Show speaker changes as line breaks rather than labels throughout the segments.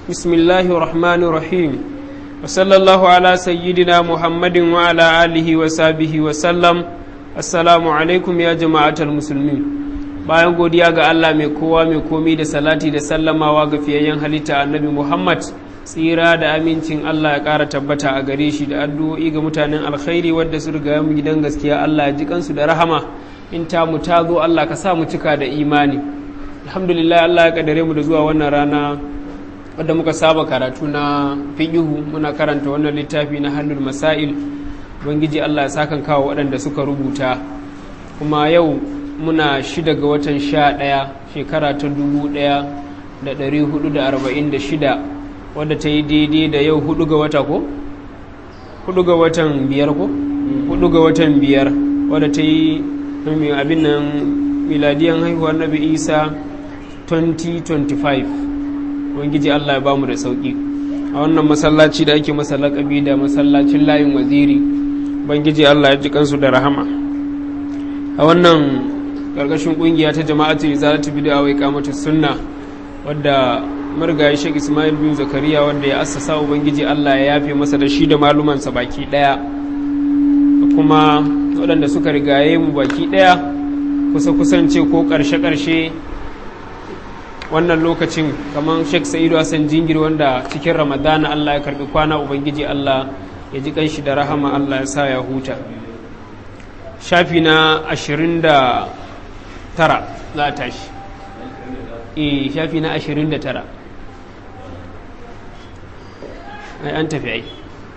بسم الله الرحمن الرحيم وصلى الله على سيدنا محمد وعلى آله وصحبه وسلم السلام عليكم يا جماعة المسلمين bayan godiya ga Allah mai kowa mai komi da salati da sallamawa ga fiyayyen halitta annabi Muhammad tsira da amincin Allah ya ƙara tabbata a gare shi da addu'o'i ga mutanen alkhairi wadda su riga mu gidan gaskiya Allah ya ji kansu da rahama in ta mu ta zo Allah ka sa mu cika da imani alhamdulillah Allah ya kaddare mu da zuwa wannan rana wadda muka saba karatu na fiqihu muna karanta wannan littafi na hannun masail ubangiji Allah ya sakan kawo waɗanda suka rubuta kuma yau muna shida ga watan sha ɗaya shekara ta dubu ɗaya da ɗari hudu da arba'in da shida wadda ta yi daidai da yau hudu ga wata ko? hudu ga watan biyar ko? hudu ga watan biyar wadda ta yi abin nan miladiyan haihuwar nabi isa 2025 wangiji allah ya bamu da sauki a wannan masallaci da ake masa lakabi da masallacin layin waziri bangiji allah ya ji kansu da rahama a wannan karkashin kungiya ta jama'atu izalatu bid'a wa iqamatu sunna wadda marigayi Sheikh Ismail bin Zakariya wanda ya assasa ubangiji Allah ya yafe masa da shi da malumansa baki daya kuma waɗanda suka rigaye mu baki daya kusa kusance ko karshe karshe wannan lokacin kamar Sheikh Sa'idu Hassan Jingir wanda cikin Ramadana Allah ya karbi kwana ubangiji Allah ya ji kanshi da rahama Allah ya sa ya huta shafi na ashirin da tara za a tashi e shafi na ashirin da tara ai an tafi ai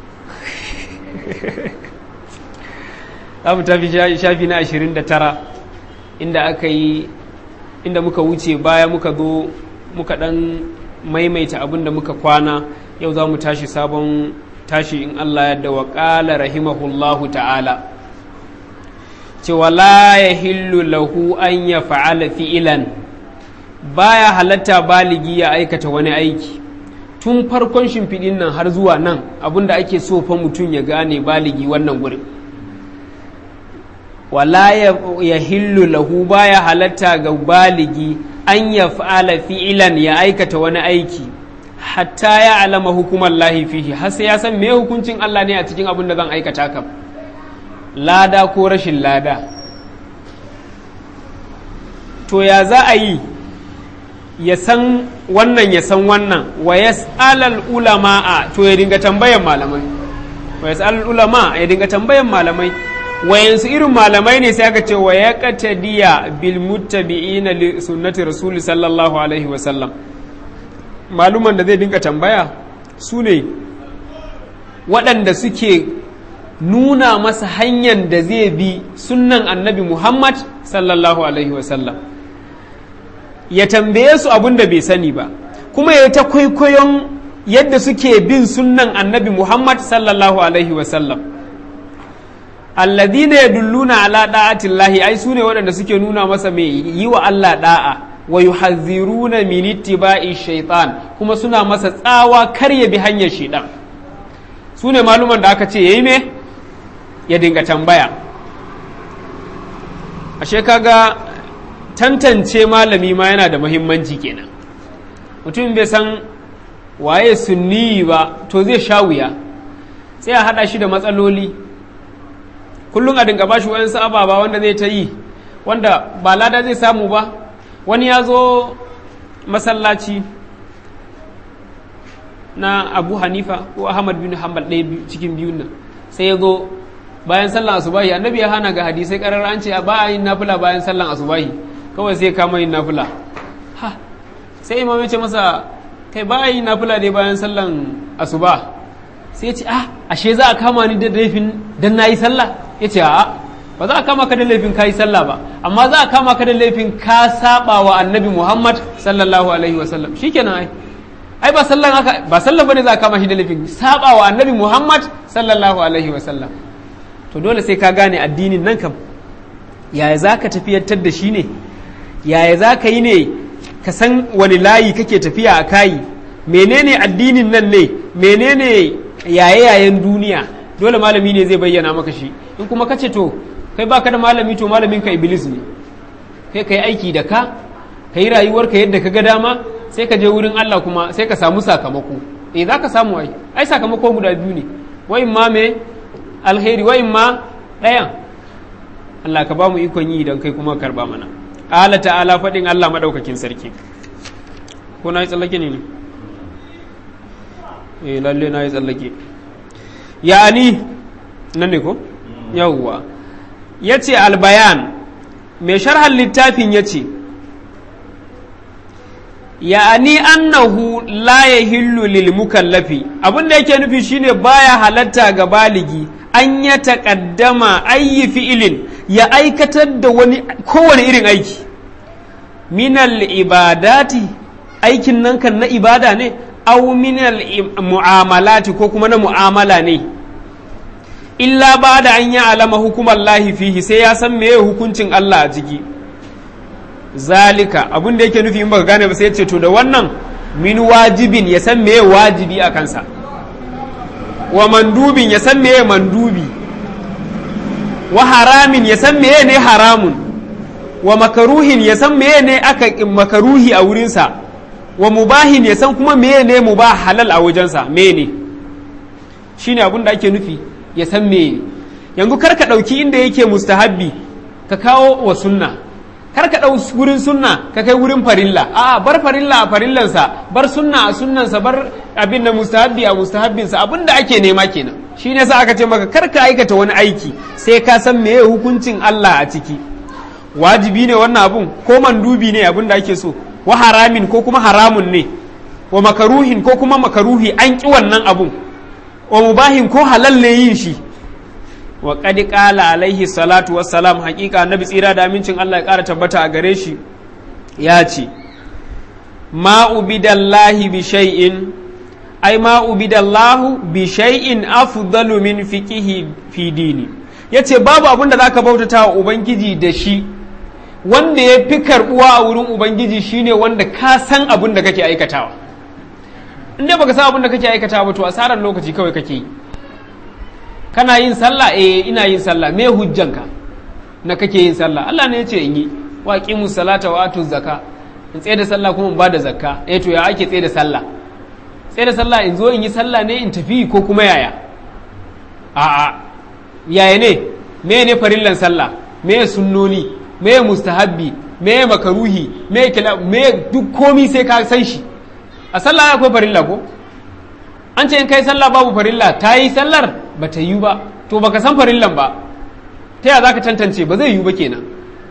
za mu tafi shafi na ashirin da tara inda aka yi inda muka wuce baya muka zo muka dan maimaita abin da muka kwana yau za mu tashi sabon tashi in Allah yadda wa ƙala rahimahullahu ta'ala cewa la ya hillu lahu an ya fa'ala fi'ilan baya halatta baligi ya aikata wani aiki tun farkon shimfiɗin nan har zuwa nan abinda ake so fa mutum ya gane baligi wannan gurin wala ya hillu lahu baya halatta ga baligi an ya fa'ala fi'ilan ya aikata wani aiki hatta ya alama hukumar lahi fihi har sai ya san me hukuncin Allah ne a cikin abin da zan aikata kam lada ko rashin lada to ya za a yi ya san wannan ya san wannan wa yas'alal ulama a to ya dinga tambayan malamai wa yas'alal ulama ya dinga tambayan malamai wayansu irin malamai ne sai aka ce wa ya qatadiya bil muttabi'ina li sunnati rasul sallallahu alaihi wa sallam maluman da zai dinga tambaya su ne waɗanda suke nuna masa hanyar da zai bi sunnan annabi Muhammad sallallahu Alaihi wasallam ya tambaye su abin da bai sani ba kuma ya ta kwaikwayon yadda suke bin sunnan annabi Muhammad sallallahu Alaihi wasallam alladina ya dulluna ala da'atillahi ai su ne waɗanda suke nuna masa mai yi wa Allah da'a wa yuhazziruna min ittiba'i shaitan kuma suna masa tsawa kar ya bi hanyar shaitan su ne maluman da aka ce yayi me ya dinga tambaya ashe kaga tantance malami ma yana da muhimmanci kenan mutum bai san waye sunni ba to zai sha wuya sai a haɗa shi da matsaloli kullum a dinga bashi wayansu ababa wanda zai ta yi wanda ba lada zai samu ba wani ya zo masallaci na abu hanifa ko ahmad bin hanbal ɗaya cikin biyun nan sai ya zo bayan sallan asubahi annabi ya hana ga hadisai karar an ce ba a yin nafila bayan sallan asubahi kawai sai kama yin nafila ha sai imam ya ce masa kai ba a yin nafila dai bayan sallan asuba sai ya ce ah ashe za a kama ni da laifin dan nayi sallah ya ce a'a ba za a kama ka da laifin kayi sallah ba amma za a kama ka da laifin ka saba wa annabi muhammad sallallahu alaihi wasallam shikenan ai ai ba sallan haka ba sallan bane za a kama shi da laifin saba wa annabi muhammad sallallahu alaihi wasallam to dole sai ka gane addinin nan kam yaya za ka tafiyantar da shi ne yaya za ka yi ne ka san wani layi kake tafiya a kayi menene addinin nan ne menene yaye-yayen duniya dole malami ne zai bayyana maka shi in kuma kace to kai baka da malami to malamin ka iblis ne kai kai aiki da ka kai rayuwarka yadda ka ga dama sai ka je wurin Allah kuma sai ka samu sakamako eh za ka samu ai ai sakamako guda biyu ne wa ma me alheri wa ma ɗayan Allah ka ba mu ikon yi idan kai kuma karba mana ala ta'ala faɗin Allah maɗaukakin sarki ko na yi tsallake ne ne eh lalle na yi tsallake ya'ani nan ne ko yawwa ya ce albayan mai sharhan littafin ya ce ya'ani annahu la yahillu lil mukallafi abin da yake nufi shine baya halatta ga baligi an ya taƙaddama ayi fi'ilin ya aikatar da wani kowane irin aiki minal ibadati aikin nan kan na ibada ne au minal mu'amalati ko kuma na mu'amala ne illa ba da an yi alama hukumar lahi fihi sai ya san meye hukuncin Allah a ciki zalika abin da yake nufi in baka gane ba sai ya ce to da wannan min wajibin ya san meye wajibi a kansa wa mandubin ya san meye mandubi wa haramin ya san meye ne haramun wa makaruhin ya san meye ne aka makaruhi a wurinsa wa mubahin ya san kuma meye ne mubah halal a wajensa meye ne shine abin da ake nufi ya san meye yanzu kar ka ɗauki inda yake mustahabbi ka kawo wa sunna kar ka ɗau wurin sunna ka kai wurin farilla a bar farilla a farillansa bar sunna a sunnansa bar abin da mustahabbi a mustahabbinsa abin da ake nema kenan shi ne sa aka ce maka kar ka aikata wani aiki sai ka san meye hukuncin Allah a ciki wajibi ne wannan abun ko mandubi ne abin da ake so wa haramin ko kuma haramun ne wa makaruhin ko kuma makaruhi an ƙi wannan abun wa mubahin ko halal ne yin shi wa qad qala alaihi salatu wassalam haƙiƙa annabi tsira da amincin Allah ya ƙara tabbata a gare shi ya ce ma ubidallahi bi shay'in ai ma ubidallahu bi shay'in afdalu min fiqihi fi dini yace babu abin da zaka bautata wa ubangiji da shi wanda ya fi karbuwa a wurin ubangiji shine wanda ka san abin da kake aikatawa in dai baka san abin da kake aikatawa ba to asarar lokaci kawai kake yi kana yin sallah eh ina yin sallah me hujjanka na kake yin sallah Allah ne ya ce in yi wa qimu salata wa atu zakka in tsaye da sallah kuma in ba da zakka eh to ya ake tsaye da sallah tsaye da sallah in zo in yi sallah ne in tafi ko kuma yaya a'a yaya ne me ne farillan sallah me sunnoni me mustahabbi me makaruhi me kila me duk komi sai ka san shi a sallah akwai farilla ko an ce in kai sallah babu farilla ta yi sallar ba ta yi ba to baka san farillan ba ta yaya zaka tantance ba zai yi ba kenan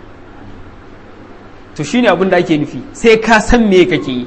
to shine abin da ake nufi sai ka san me kake yi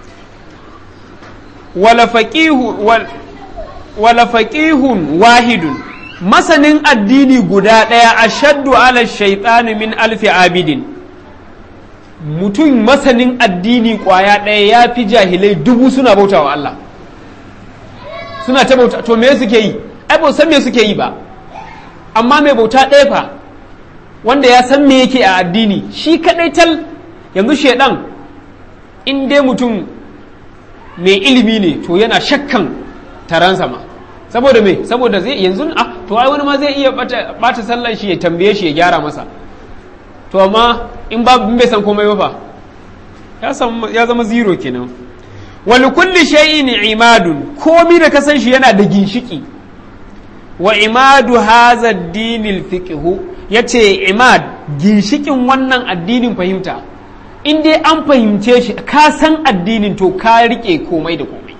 wala faqihu wala faqihun wahidun masanin addini guda ɗaya ashaddu ala shaitani min alfi abidin mutum masanin addini kwaya ɗaya ya fi jahilai dubu suna bautawa Allah suna ta bauta to me suke yi ai ba san me suke yi ba amma mai bauta ɗaya fa wanda ya san me yake a addini shi kadai tal yanzu shaidan in dai mutum mai ilimi ne to yana shakkan taransa ma saboda me saboda zai yanzu ah to ai wani ma zai iya bata sallan shi ya tambaye shi ya gyara masa to amma in ba bai san komai ba fa ya zama zero kenan wani kulli shay'in imadun komi da kasan shi yana da ginshiki wa imadu haza dinil fiqhu yace imad ginshikin wannan addinin fahimta in dai an fahimce shi ka san addinin to ka rike komai da komai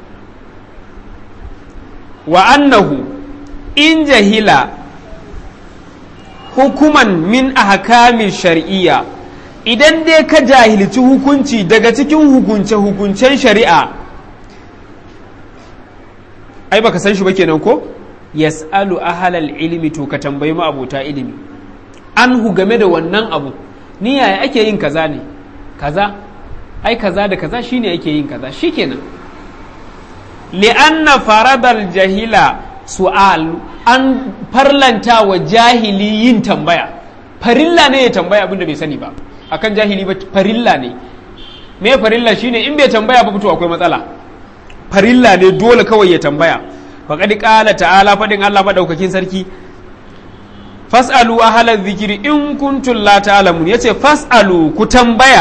wa annahu in jahila hukuman min ahkamin shar'iyya idan dai ka jahilci hukunci daga cikin hukunce-hukuncen shari'a ai baka san shi ba kenan ko yas'alu ahalal ilimi to ka tambayi ma abota ilimi anhu game da wannan abu ni yaya ake yin kaza ne kaza ai kaza da kaza shine ake yin kaza shikenan li'anna faradal jahila su'al an farlanta wa jahili yin tambaya farilla ne ya tambaya abinda bai sani ba akan jahili ba farilla ne me farilla shine in bai tambaya ba to akwai matsala farilla ne dole kawai ya tambaya faqad qala ta'ala fadin Allah madaukakin sarki fas'alu ahla dhikri in kuntum la ta'lamun yace fas'alu ku tambaya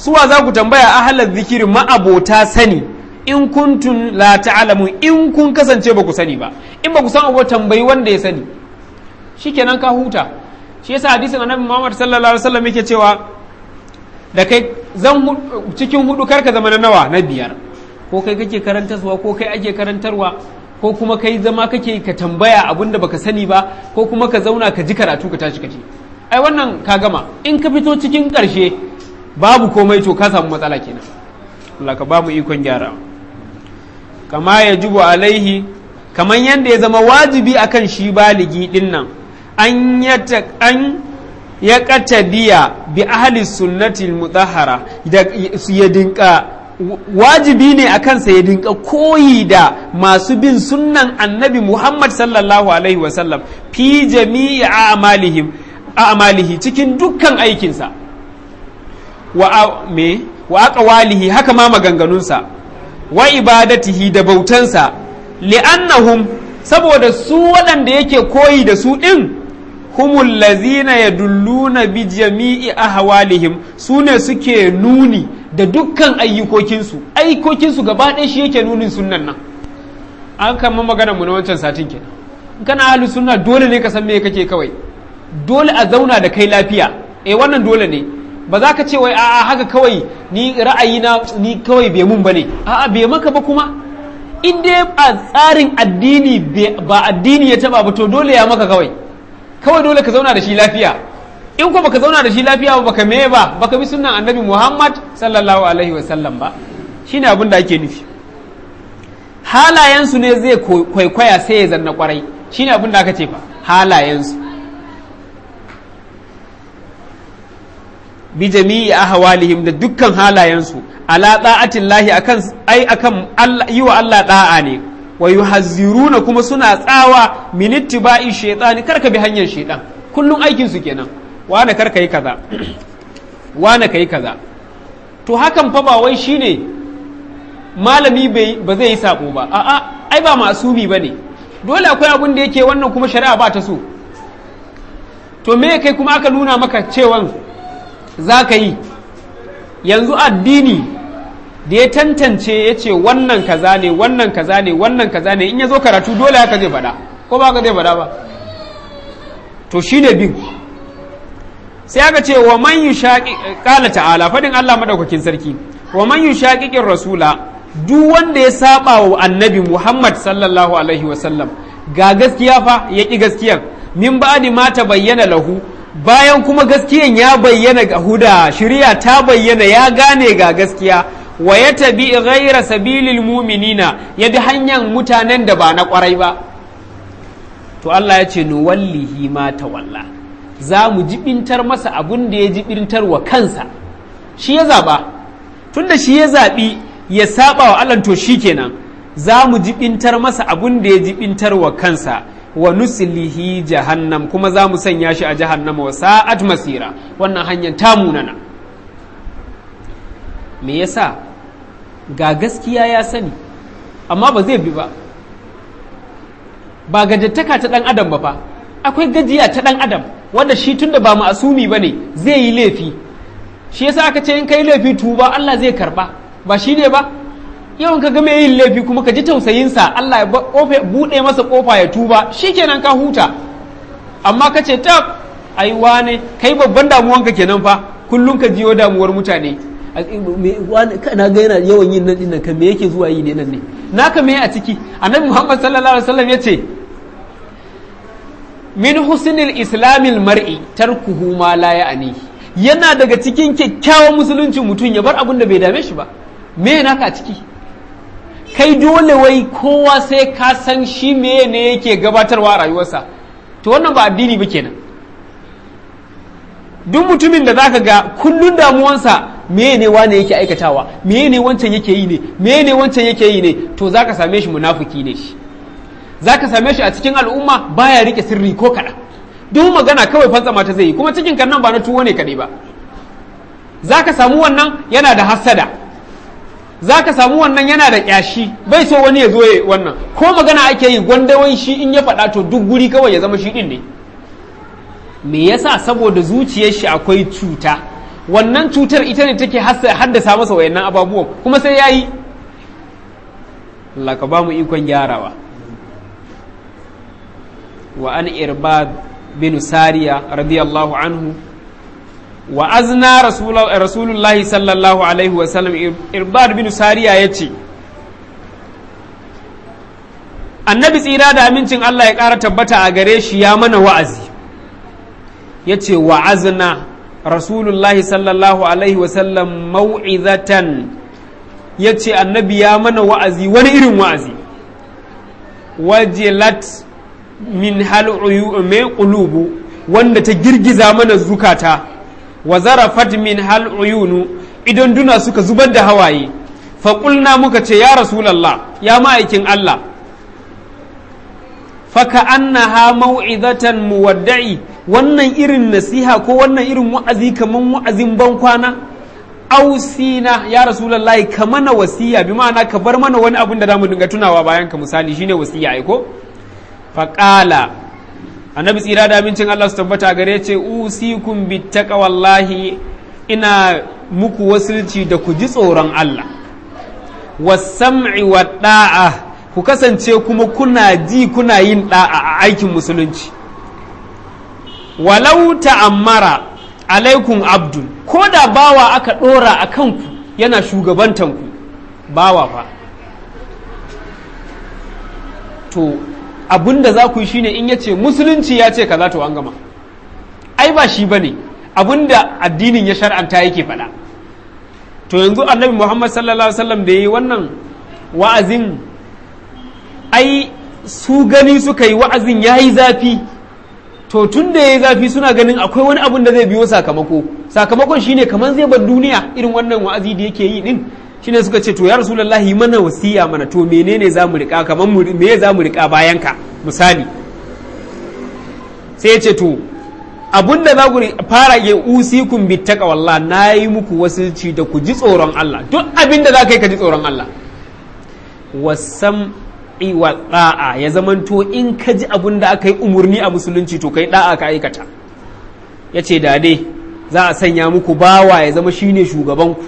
suwa za ku tambaya ahalar zikiri ma'abota sani in kuntun la ta'lamu in kun kasance ba ku sani ba in ba ku san abu tambayi wanda ya sani shikenan ka huta shi yasa hadisin annabi Muhammad sallallahu alaihi wasallam yake cewa da kai zan cikin hudu karka zama na nawa na biyar ko kai kake karantarwa ko kai ake karantarwa ko kuma kai zama kake ka tambaya abin da baka sani ba ko kuma ka zauna ka ji karatu ka tashi kace ai wannan ka gama in ka fito cikin ƙarshe babu komai to ka samu matsala kenan Allah ka ba mu ikon gyara kama ya jubu alaihi kamar yadda ya zama wajibi akan shi baligi din nan an ya katadiya bi ahli sunnati mutahhara da ya dinka wajibi ne a kansa ya dinka koyi da masu bin sunnan annabi Muhammad sallallahu alaihi wasallam fi jami'i a'malihim a'malihi cikin dukkan aikinsa wa me wa aqwalihi haka ma maganganunsa wa ibadatihi da bautansa li'annahum saboda su waɗanda yake koyi da su ɗin humul lazina yadulluna bi jami'i ahwalihim su ne suke nuni da dukkan ayyukokinsu ayyukokinsu gaba ɗaya shi yake nunin sunnan nan an kama magana mu na wancan satin kenan in kana ahli sunna dole ne ka san me kake kawai dole a zauna da kai lafiya eh wannan dole ne ba za ka ce wai a'a haka kawai ni ra'ayina ni kawai bai mun bane a'a bai maka ba kuma in dai a tsarin addini ba addini ya taba ba to dole ya maka kawai kawai dole ka zauna da shi lafiya in ko baka zauna da shi lafiya ba baka meye ba baka bi sunnan annabi Muhammad sallallahu alaihi wa sallam ba shine abin da ake nufi halayensu ne zai kwaikwaya sai ya zanna kwarai shine abin da aka ce fa halayensu bi jami'i ahwalihim da dukkan halayensu ala da'atin lahi akan ai akan yi wa Allah da'a ne wa yuhazziruna kuma suna tsawa min ittiba'i shaytani karka bi hanyar shaytan kullum aikin su kenan wane karka yi kaza wane kai kaza to hakan fa ba wai shine malami ba zai yi sabo ba a'a ai ba masumi bane dole akwai abin da yake wannan kuma shari'a ba ta so to me kai kuma aka nuna maka cewan za ka yi yanzu addini da ya tantance ya ce wannan kaza ne wannan kaza ne wannan kaza ne in ya zo karatu dole haka zai faɗa ko ba ka zai faɗa ba to shi ne bin sai aka ce wa man yi ƙala ta'ala faɗin Allah maɗaukakin sarki wa man yi shaƙiƙin rasula duk wanda ya saba wa annabi Muhammad sallallahu alaihi wasallam ga gaskiya fa ya ƙi gaskiyan min ba'di ma ta bayyana lahu bayan kuma gaskiyan ya bayyana ga huda shirya ta bayyana ya gane ga gaskiya wa ya tabi ghaira sabilil muminina ya bi hanyar mutanen da ba na kwarai ba to Allah ya ce nuwallihi ma tawalla za mu jibintar masa abun da ya jibintar wa kansa shi ya zaba tunda shi ya zabi ya saba wa Allah to shikenan za mu jibintar masa abun da ya jibintar wa kansa wa nuslihi jahannam kuma za mu sanya shi a jahannama wa sa'at masira wannan hanyar ta munana me yasa ga gaskiya ya sani amma ba zai bi ba ba gajattaka ta dan adam ba fa akwai gajiya ta dan adam wanda shi tunda ba ma'asumi bane zai yi laifi shi yasa aka ce in kai laifi tuba Allah zai karba ba shi ne ba yawan ka ga mai yin laifi kuma ka ji tausayinsa Allah ya buɗe masa ƙofa ya tuba shikenan ka huta amma ka ce tab ai wane kai babban damuwanka kenan fa kullum ka jiyo damuwar mutane na ga yana yawan yin nan dinnan kan me yake zuwa yi ne nan ne naka me a ciki annabi Muhammad sallallahu alaihi wasallam yace min husnil islamil mar'i tarkuhu ma la ya'ni yana daga cikin kyakkyawan musulunci mutum ya bar abin da bai dame shi ba me naka a ciki kai dole wai kowa sai ka san shi meye ne yake gabatarwa a rayuwarsa to wannan ba addini ba kenan duk mutumin da zaka ga kullun damuwansa meye ne wane yake aikatawa meye ne wancan yake yi ne meye ne wancan yake yi ne to zaka same shi munafiki ne shi zaka same shi a cikin al'umma baya rike sirri ko kaɗan duk magana kawai fantsama ta zai yi kuma cikin kan nan ba na tuwo ne kaɗai ba zaka samu wannan yana da hassada za ka samu wannan yana da ƙyashi bai so wani ya zo ya wannan ko magana ake yi gwandawai shi in ya faɗa to duk guri kawai ya zama shi ɗin ne me yasa saboda zuciyar shi akwai cuta wannan cutar ita ne take haddasa masa wayannan ababuwan kuma sai ya yi Allah ka ba mu ikon gyarawa wa an irbad bin sariya radiyallahu anhu wa azna rasulullahi sallallahu alaihi wasallam irbad bin sariya ya ce annabi tsira da amincin Allah ya ƙara tabbata a gare shi ya mana wa'azi ya ce wa'azna rasulullahi sallallahu alaihi wasallam mau'izatan ya ce annabi ya mana wa'azi wani irin wa'azi wajilat min hal'uyu mai ƙulubu wanda ta girgiza mana zukata wa zarafat min hal'uyunu idan duna suka zubar da hawaye faƙulna muka ce ya rasulallah ya ma'aikin Allah faka annaha mau'izatan muwadda'i wannan irin nasiha ko wannan irin wa'azi kaman wa'azin ban kwana ausina ya rasulullahi ka mana wasiya bi ma'ana ka bar mana wani abun da zamu dinga tunawa bayan ka misali shine wasiya ai ko faqala annabi tsira da amincin Allah su tabbata gare ce usikum bittaqwallahi ina muku wasilci da ku ji tsoron Allah was-sam'i wad-da'a ku kasance kuma kuna ji kuna yin da'a a aikin musulunci walau ta'ammara alaikum abdul ko da bawa aka ɗora a kanku yana shugabantanku bawa fa to abinda za ku yi shine in yace musulunci ya ce kaza to an gama ai ba shi bane abinda addinin ya shar'anta yake faɗa to yanzu annabi muhammad sallallahu alaihi wasallam da yi wannan wa'azin ai su gani suka yi wa'azin ya yi zafi to tun da ya yi zafi suna ganin akwai wani abun da zai biyo sakamako sakamakon shine kamar zai bar duniya irin wannan wa'azi da yake yi din shine suka ce to ya rasulullahi mana wasiya mana to menene za mu rika kamar me za mu rika bayan ka misali sai ya ce to abun da za ku fara ya usikum bi taqwallah nayi muku wasilci da ku ji tsoron Allah duk abin da za ka yi ka ji tsoron Allah wasam wa da'a ya zamanto in ka ji abin da aka yi umarni a musulunci to kai da'a ka aikata ya ce da dai za a sanya muku bawa ya zama shine shugabanku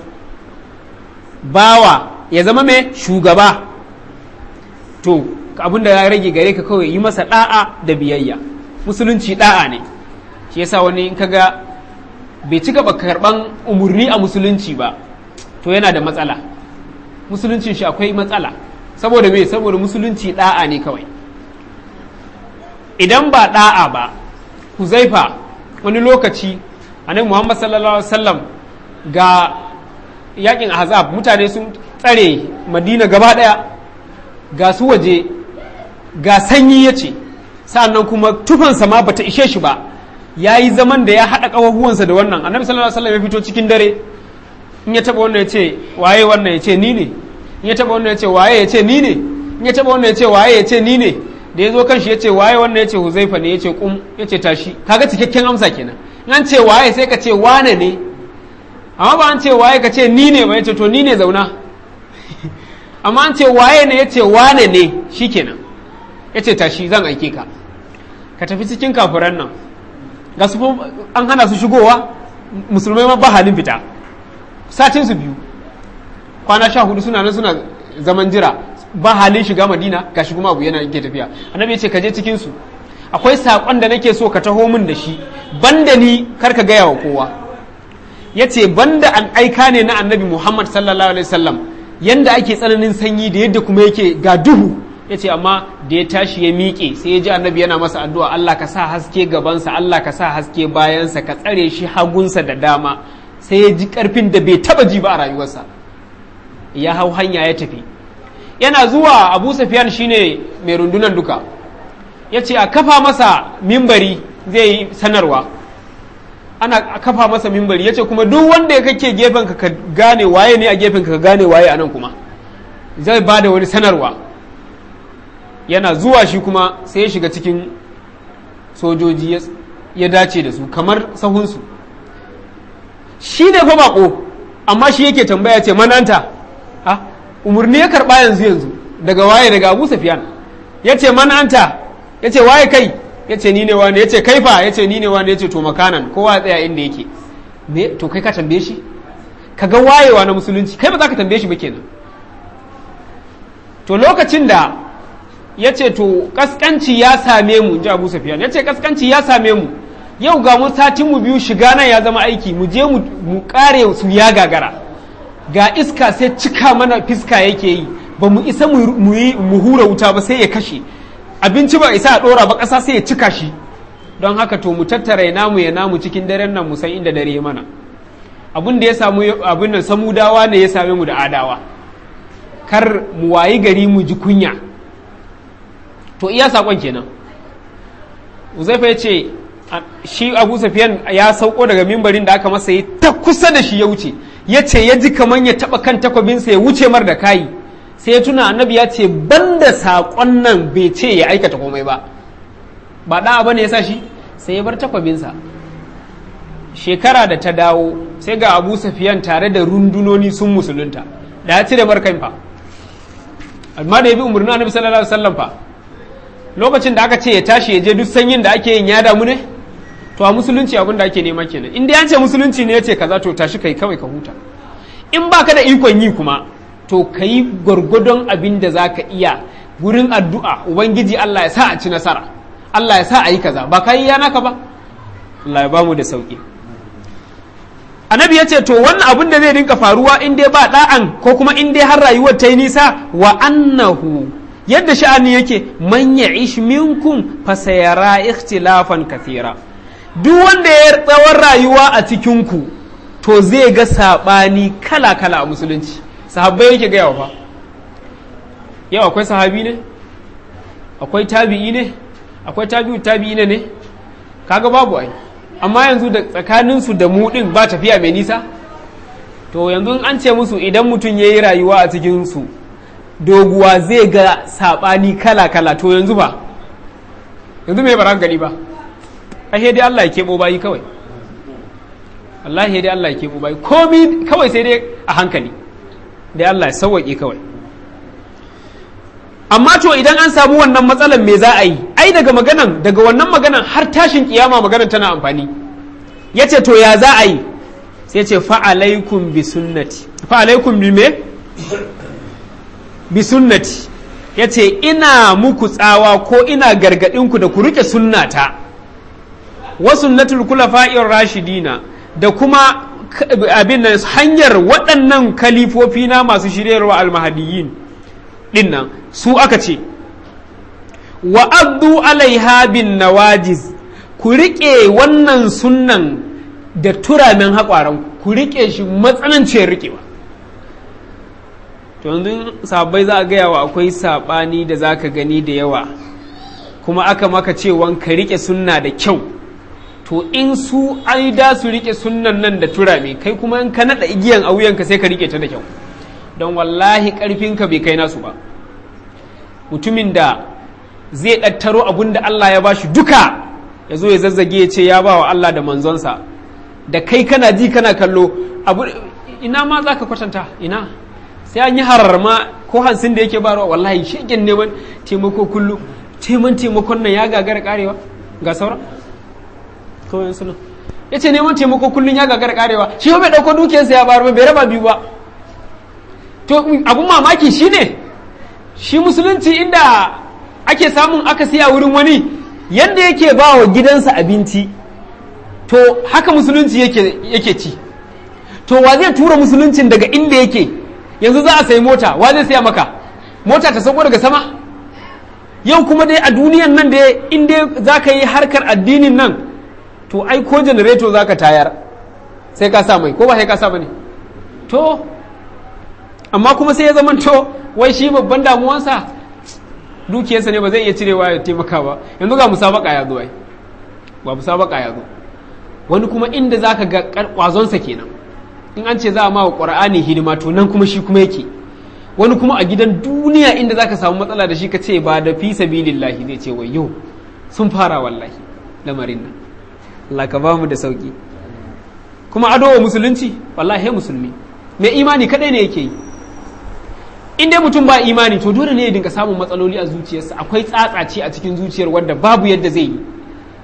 bawa ya zama mai shugaba to abin da ya rage gare ka kawai yi masa da'a da biyayya musulunci da'a ne shi yasa wani in kaga bai cika ba karban umarni a musulunci ba to yana da matsala musuluncin shi akwai matsala saboda me saboda musulunci da'a ne kawai idan ba da'a ba huzaifa wani lokaci annabi muhammad sallallahu alaihi wasallam ga yakin ahzab mutane sun tsare madina gaba daya ga su waje ga sanyi ya ce sa'annan kuma tufansa ma bata ishe shi ba ya yi zaman da ya haɗa ƙafafuwansa da wannan annabi sallallahu alaihi wasallam ya fito cikin dare in ya taɓa wannan ya ce waye wannan ya ce ni ne in ya taba wannan ya ce waye ya ce ni ne in ya taba wannan ya ce waye ya ce ni ne da ya zo kan shi ya ce waye wannan ya ce huzaifa ne ya ce kum ya ce tashi kaga cikakken amsa kenan in an ce waye sai ka ce wane ne amma ba an ce waye ka ce ni ne ba ya ce to ni ne zauna amma an ce waye ne ya ce wane ne shi kenan ya ce tashi zan aike ka ka tafi cikin kafuran nan ga su an hana su shigowa musulmai ma ba halin fita satin su biyu kwana sha hudu suna nan suna zaman jira ba halin shiga madina gashi kuma abu yana yake tafiya annabi ya ce ka je cikin su akwai saƙon da nake so ka taho min da shi banda ni kar ka gaya wa kowa ya ce banda an aika ne na annabi muhammad sallallahu alaihi wasallam yanda ake tsananin sanyi da yadda kuma yake ga duhu ya ce amma da ya tashi ya miƙe sai ya ji annabi yana masa addu'a Allah ka sa haske gabansa Allah ka sa haske bayansa ka tsare shi hagunsa da dama sai ya ji ƙarfin da bai taba ji ba a rayuwarsa ya hau hanya ya tafi yana zuwa abu safiyan shine mai rundunan duka ya ce a kafa masa mimbari zai yi sanarwa ana kafa masa mimbari ya ce kuma duk wanda ya kake gefen ka gane waye ne a gefen ka gane waye a nan kuma zai ba da wani sanarwa yana zuwa shi kuma sai ya shiga cikin sojoji ya dace da su kamar sahunsu shi ne fa bako amma shi yake tambaya ce mananta ha umarni ya karba yanzu yanzu daga waye daga abu safiyan ya ce mananta ya ce waye kai ya ce ni ne wani ya ce kaifa ya ce ni ne wani ya ce to makanan kowa tsaya inda yake me to kai ka tambaye shi ka ga wayewa na musulunci kai ba za ka tambaye shi ba kenan to lokacin da ya ce to kaskanci ya same mu ji abu safiyan ya ce kaskanci ya same mu yau ga mu satin mu biyu shiga nan ya zama aiki mu je mu kare su ya gagara ga iska sai cika mana fiska yake yi ba mu isa mu yi mu hura wuta ba sai ya kashe abinci ba isa a dora ba ƙasa sai ya cika shi don haka to mu tattara ya namu ya namu cikin daren nan mu san inda dare mana abin da ya samu abin nan samudawa ne ya same mu da adawa kar mu wayi gari mu ji kunya to iya sakon kenan uzaifa ya ce shi abu safiyan ya sauko daga mimbarin da aka masa yi ta kusa da shi ya wuce ya ce ya ji kamar ya taba kan takwabinsa ya wuce mar da kayi sai ya tuna annabi ya ce banda saƙon nan bai ce ya aikata komai ba ba ɗa ba ne ya sa shi sai ya bar takwabinsa shekara da ta dawo sai ga abu safiyan tare da rundunoni sun musulunta da ya cire markan fa amma da ya bi umarnin annabi sallallahu alaihi wasallam fa lokacin da aka ce ya tashi ya je duk sanyin da ake yin ya damu ne to a musulunci abin da ake nema kenan in dai an ce musulunci ne ya ce kaza to tashi kai kawai ka huta in baka da ikon yi kuma to ka yi gwargwadon abin da za ka iya wurin addu'a ubangiji Allah ya sa a ci nasara Allah ya sa a yi kaza ba ka yi yana ka ba Allah ya ba mu da sauki annabi ya ce to wannan abin da zai rinka faruwa in dai ba da'an ko kuma in dai har rayuwar ta yi nisa wa annahu yadda sha'ani yake man ya'ish minkum fa sayara ikhtilafan kathira duk wanda ya tsawon rayuwa a cikin ku to zai ga sabani kala kala a musulunci sahabbai yake ga yawa fa yau akwai sahabi ne akwai tabi'i ne akwai tabi'u tabi'i ne ne kaga babu ai amma yanzu da tsakaninsu da mu din ba tafiya mai nisa to yanzu an ce musu idan mutum ya yi rayuwa a cikinsu doguwa zai ga saɓani kala-kala to yanzu ba yanzu mai baran gani ba ahe dai Allah ya keɓo bayi kawai Allah dai Allah ya keɓo bayi komi kawai sai dai a hankali dai Allah ya sauwaƙe kawai amma to idan an samu wannan matsalar me za a yi ai daga maganan daga wannan maganan har tashin kiyama maganan tana amfani ya ce to ya za a yi sai ce fa'alaikum bi sunnati fa'alaikum bi me bi sunnati ya ce ina muku tsawa ko ina gargaɗinku da ku rike sunnata wa sunnatul kulafa'ir rashidina da kuma abin nan hanyar waɗannan kalifofi na masu shiryarwa almahadiyin dinnan su aka ce wa abdu alaiha bin nawajiz ku riƙe wannan sunnan da turamen haƙwaran ku riƙe shi matsananciyar riƙewa to yanzu sabai za a gaya wa akwai saɓani da za ka gani da yawa kuma aka maka cewan ka riƙe sunna da kyau to in su ai da su riƙe sunnan nan da turame kai kuma in ka naɗa igiyan a wuyanka sai ka riƙe ta da kyau don wallahi ƙarfinka bai kai nasu ba mutumin da zai ɗattaro abin da Allah ya bashi duka ya zo ya zazzage ya ce ya ba wa Allah da manzonsa da kai kana ji kana kallo abu ina ma za ka kwatanta ina sai an yi hararma ko hansin da yake barawa wallahi shegen neman taimako kullum taiman taimakon nan ya gagara karewa ga saura kawai suna ya ce neman taimako kullum ya gagara karewa shi bai ɗauko dukiyarsa ya bayar bai raba biyu ba to abun mamaki shine shi musulunci inda ake samun aka siya wurin wani yadda yake ba wa gidansa abinci to haka musulunci yake ci to wa zai tura musuluncin daga inda yake yanzu za a sayi mota wa zai siya maka mota ta sauko daga sama yau kuma dai a duniyan nan da inda za ka yi harkar addinin nan to ai ko janareto za ka tayar sai ka sa mai ko ba sai ka sa ba ne to amma kuma sai ya zama to wai shi babban damuwansa dukiyarsa ne ba zai iya cirewa ya taimaka ba yanzu ga musabaka ya zo ai ba musabaka ya zo wani kuma inda za ka ga kwazonsa kenan in an ce za a ma wa ƙwar'ani hidima to nan kuma shi kuma yake wani kuma a gidan duniya inda za ka samu matsala da shi ka ce ba da fi sabilillahi zai ce wai yau sun fara wallahi lamarin nan Allah ka ba mu da sauki kuma ado wa musulunci wallahi musulmi mai imani kadai ne yake yi in dai mutum ba imani to dole ne ya dinka samun matsaloli a zuciyarsa akwai tsatsace a cikin zuciyar wadda babu yadda zai yi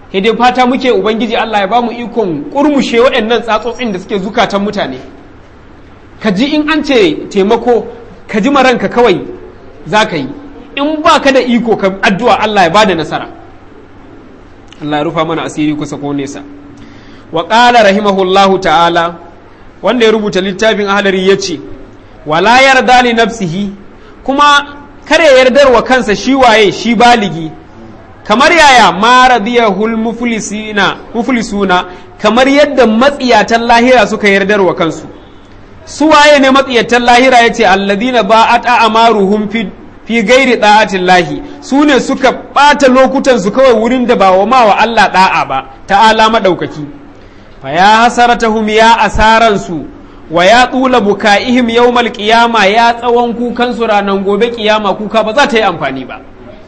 sai dai fata muke ubangiji Allah ya bamu ikon kurmushe waɗannan tsatsotsin da suke zukatan mutane ka ji in an ce taimako ka ji maranka kawai za ka yi in ba ka da iko ka addu'a Allah ya bada nasara Allah ya rufa mana asiri kusa ko nesa wa ƙala rahimahullahu ta'ala wanda ya rubuta littafin ahalari ya ce wala yarda li nafsihi kuma kare yardar wa kansa shi waye shi baligi kamar yaya ma radiyahul muflisina muflisuna kamar yadda matsiyatan lahira suka yardar wa kansu su waye ne matsiyatan lahira yace alladina ba'at amaruhum fi fi gairi da'atin lahi su ne suka ɓata lokutan su kawai wurin da ba wa ma wa Allah da'a ba ta'ala madaukaki fa ya hasaratahum ya asaran su wa ya tsula buka'ihim yawmal qiyama ya tsawon kukan su ranan gobe kiyama kuka ba za ta yi amfani ba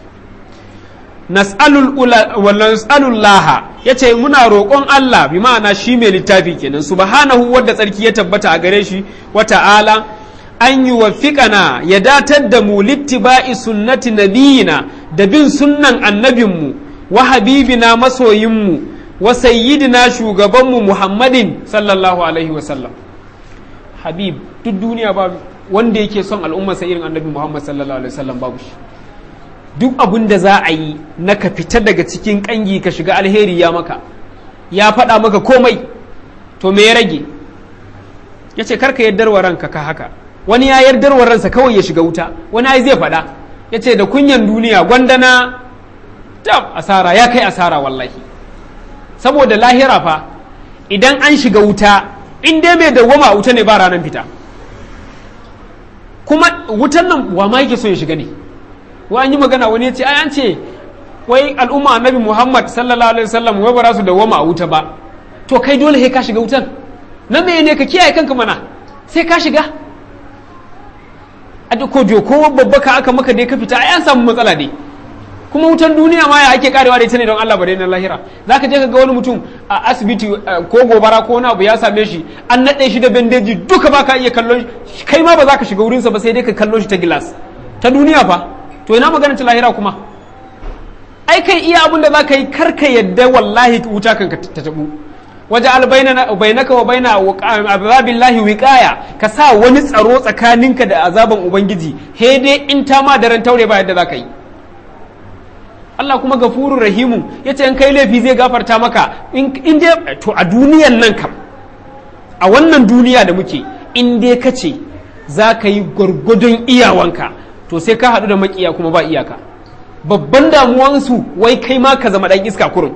nas'alul laha yace muna roƙon Allah bi ma'ana shi mai littafi kenan subhanahu wadda tsarki ya tabbata a gare shi wa ta'ala an yi wafiƙana ya datar da mu littiba'i sunnati nabiyina da bin sunnan annabinmu wa habibina masoyinmu wa sayyidina shugabanmu muhammadin sallallahu alaihi wasallam habib duk duniya ba wanda yake son al'ummarsa irin annabi muhammad sallallahu alaihi wasallam babu shi duk abin da za a yi na ka fita daga cikin kangi ka shiga alheri ya maka ya faɗa maka komai to me ya rage ya ce karka yardar wa ranka ka haka wani ya yardar wa ransa kawai ya shiga wuta wani ai zai faɗa ya ce da kunyan duniya gwandana tab asara ya kai asara wallahi saboda lahira fa idan an shiga wuta in dai mai dawwama wuta ne ba ranar fita kuma wutan nan wa ma yake so ya shiga ne wa an yi magana wani ya ce ai an ce wai al'umma annabi muhammad sallallahu alaihi wasallam wai ba za su dawwama a wuta ba to kai dole sai ka shiga wutan na me ne ka kiyaye kanka mana sai ka shiga a ko ko babba ka aka maka dai ka fita ai an samu matsala dai kuma wutan duniya ma ya ake karewa da ita ne don Allah bare na lahira zaka je ka ga wani mutum a asibiti ko gobara ko wani abu ya same shi an nade shi da bandeji duka baka iya kallon shi kai ma ba za ka shiga wurinsa ba sai dai ka kallo shi ta gilas ta duniya fa to ina magana ta lahira kuma ai kai iya abin da za ka yi karka yadda wallahi wuta kanka ta tabu waje albainaka wa baina azabillahi wiqaya ka sa wani tsaro tsakaninka da azaban ubangiji he dai in ta ma daren taure ba yadda za ka yi Allah kuma gafurur rahimu yace in kai laifi zai gafarta maka in dai to a duniyan nan kam a wannan duniya da muke in dai ka ce za ka yi gwargwadon iyawanka to sai ka haɗu da makiya kuma ba iyaka babban damuwansu wai kai ma ka zama ɗan iska kurum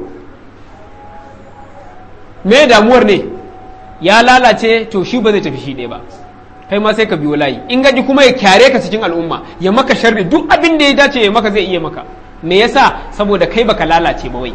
me damuwar ne ya lalace to shi ba zai tafi shi ɗaya ba kai ma sai ka biyo layi in gaji kuma ya kyare ka cikin al'umma ya maka sharri duk abin da ya dace ya maka zai iya maka me yasa saboda kai baka lalace ba wai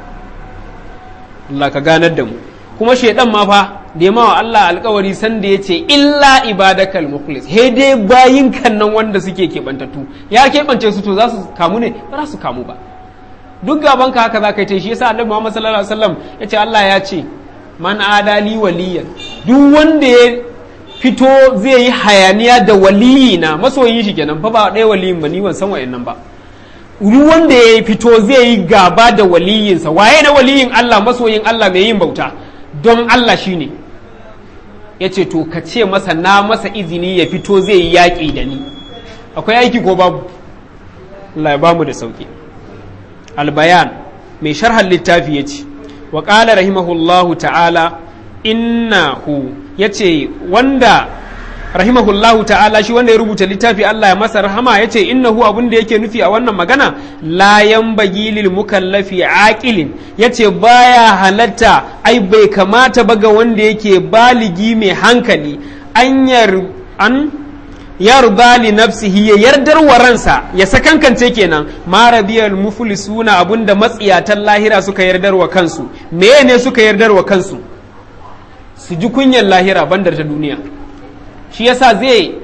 Allah ka ganar da mu kuma shaidan ma fa da wa Allah alkawari sanda ya ce illa ibadakal mukhlis he dai bayin kan nan wanda suke keɓantattu ya keɓance su to za su kamu ne ba za su kamu ba duk gaban ka haka za ka yi ta shi yasa annabi Muhammad sallallahu alaihi wasallam ya ce Allah ya ce man adali waliyan duk wanda ya fito zai yi hayaniya da waliyina masoyin shi kenan fa ba ɗaya waliyin ba ni ban san wa'annan ba duk wanda ya fito zai yi gaba da waliyinsa waye na waliyin Allah masoyin Allah mai yin bauta don Allah shi ne ya ce to ka ce masa na masa izini ya fito zai yi yaƙi da ni akwai aiki ko babu Allah ya bamu da sauƙi albayan mai sharhan littafi ya ce wa ƙala rahimahullahu ta'ala innahu ya ce wanda rahimahullahu ta'ala shi wanda ya rubuta littafi Allah ya masa rahama ya ce innahu abin da yake nufi a wannan magana layan bagilil mukallafi aqilin ya ce baya halatta ai bai kamata ba ga wanda yake baligi mai hankali an yar an yarda li nafsihi ya yardar wa ransa ya sakankance kenan ma radiyal muflisuna abinda matsiyatan lahira suka yardar wa kansu meye ne suka yardar wa kansu su ji kunyar lahira bandar ta duniya shi yasa zai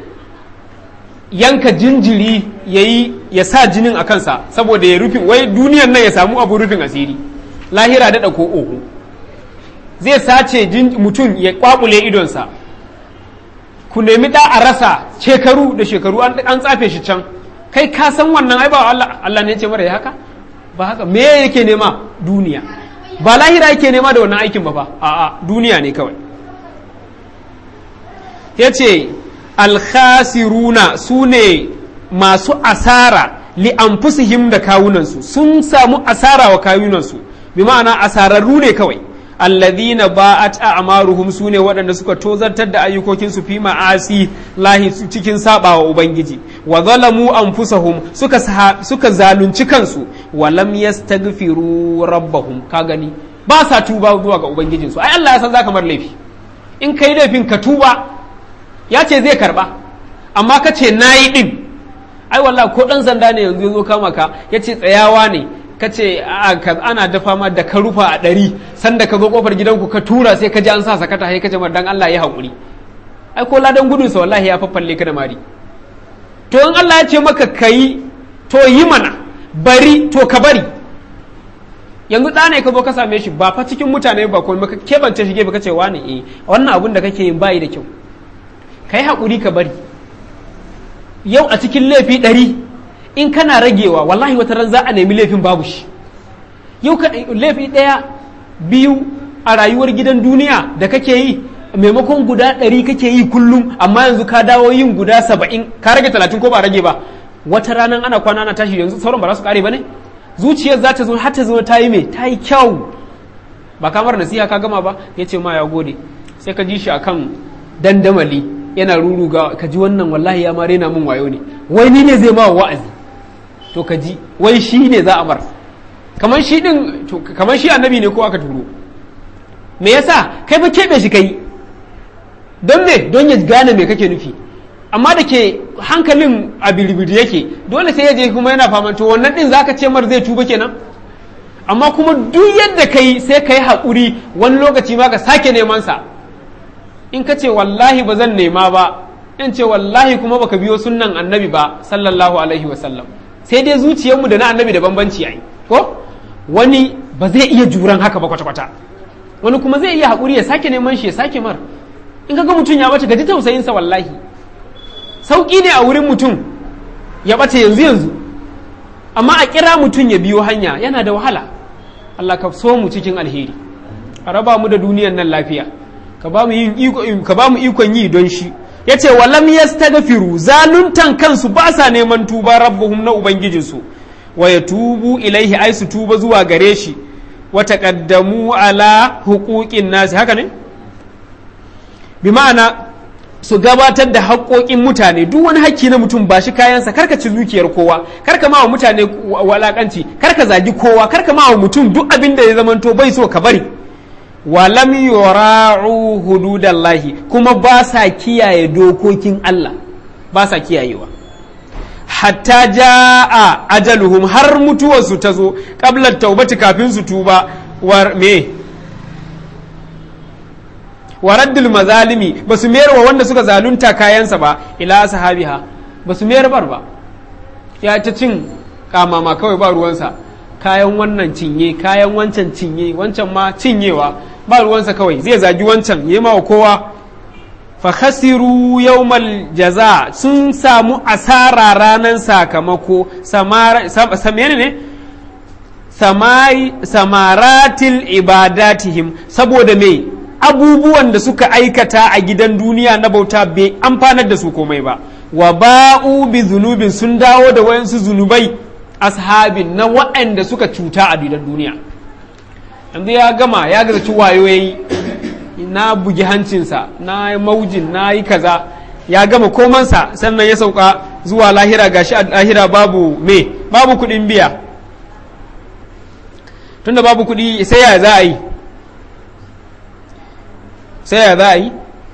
yanka jinjiri ya yi ya sa jinin a kansa saboda ya rufe wai duniyan nan ya samu abu rufin asiri lahira daɗa ko oho zai sace mutum ya kwakule idonsa ku nemi da a rasa shekaru da shekaru an tsafe shi can kai ka san wannan ai ba Allah Allah ne ce mara ya haka ba haka me yake nema duniya ba lahira yake nema da wannan aikin ba fa a'a duniya ne kawai yace alkhasiruna su ne masu asara li anfusihim da kawunansu sun samu asara wa kawunansu bi ma'ana asararru ne kawai alladhina ba'at a'maruhum sune waɗanda suka tozartar da ayyukokinsu fi ma'asi lahi cikin sabawa ubangiji wa zalamu anfusahum suka suka zalunci kansu wa lam yastaghfiru rabbahum ka gani ba sa tuba zuwa ga ubangijinsu ai Allah ya san zaka mar laifi in kai laifin ka tuba ya ce zai karba amma ka ce nayi din ai wallahi ko dan sanda ne yanzu ya zo kama ka ya ce tsayawa ne ka ce ana dafa ma da ka rufa a ɗari sanda ka zo kofar gidanku ka tura sai ka ji an sa sakata sai ka ce dan Allah ya haƙuri ai ko ladan gudunsa wallahi ya faffalle ka da mari to in Allah ya ce maka kayi to yi mana bari to ka bari yanzu ɗa ne ka zo ka same shi ba fa cikin mutane ba kuma ka kebance shi gefe ka ce wani eh wannan abun da kake yin bayi da kyau kai haƙuri ka bari yau a cikin laifi ɗari in kana ragewa wallahi wata ran za a nemi laifin babu shi yau ka laifi ɗaya biyu a rayuwar gidan duniya da kake yi maimakon guda ɗari kake yi kullum amma yanzu ka dawo yin guda saba'in ka rage talatin ko ba rage ba wata ranar ana kwana ana tashi yanzu sauran ba za su kare ba ne zuciyar za ta zo har ta zama ta yi mai ta yi kyau ba kamar nasiha ka gama ba ya ce ma ya gode sai ka ji shi akan dandamali yana ruruga ka ji wannan wallahi ya mare na mun wayo ne wai ni ne zai ma wa'azi to ka ji wai shi ne za a bar kamar shi din kamar shi annabi ne ko aka turo me yasa kai fa kebe shi kai don me don ya gane me kake nufi amma da ke hankalin a bilibili yake dole sai ya je kuma yana faman to wannan din zaka ce mar zai tuba kenan amma kuma duk yadda kai sai ka yi haƙuri wani lokaci ma ka sake neman sa in ka ce wallahi ba zan nema ba in ce wallahi kuma baka biyo sunnan annabi ba sallallahu alaihi wa sallam sai dai zuciyarmu da na annabi da bambanci yayi ko wani ba zai iya juran haka ba kwata-kwata wani kuma zai iya haƙuri ya sake neman shi ya sake mar in ka ga mutum ya bace gaji tausayinsa wallahi sauƙi ne a wurin mutum ya bace yanzu yanzu amma a kira mutum ya biyo hanya yana da wahala Allah ka so mu cikin alheri a raba mu da duniyan nan lafiya ka ba mu ikon yi don shi ya ce walam yastaghfiru zaluntan kansu ba sa neman tuba rabbuhum na ubangijinsu wa ya tubu ilaihi ai su tuba zuwa gare shi wa taqaddamu ala huquqin nasi haka ne bi ma'ana su gabatar da haƙoƙin mutane duk wani hakki na mutum ba shi kayansa karka ci zuciyar kowa karka ma wa mutane walakanci karka zagi kowa karka ma wa mutum duk abin da ya zamanto bai so ka bari walam yura'u hududallahi kuma ba sa kiyaye dokokin Allah ba sa kiyayewa hatta ja'a ajaluhum har mutuwarsu ta zo qabla taubati kafin su tuba war me waraddul mazalimi ba su mayar wa wanda suka zalunta kayansa ba ila sahabiha ba su mayar bar ba ya ta cin kamama kawai ba ruwansa kayan wannan cinye kayan wancan cinye wancan ma cinyewa ba ruwansa kawai zai zagi wancan yi ma wa kowa fa khasiru yawmal jaza sun samu asara ranar sakamako samari ne samaratil ibadatihim saboda me abubuwan da suka aikata a gidan duniya na bauta bai amfanar da su komai ba wa ba'u bi zunubin sun dawo da wayansu zunubai ashabin na waɗanda suka cuta a gidan duniya yanzu ya gama ya gazaci wayo yayi na bugi hancinsa na maujin na yi kaza ya gama komansa sannan ya sauka zuwa lahira gashi a lahira babu me babu kuɗin biya tunda babu kuɗi sai ya za a yi sai ya za a yi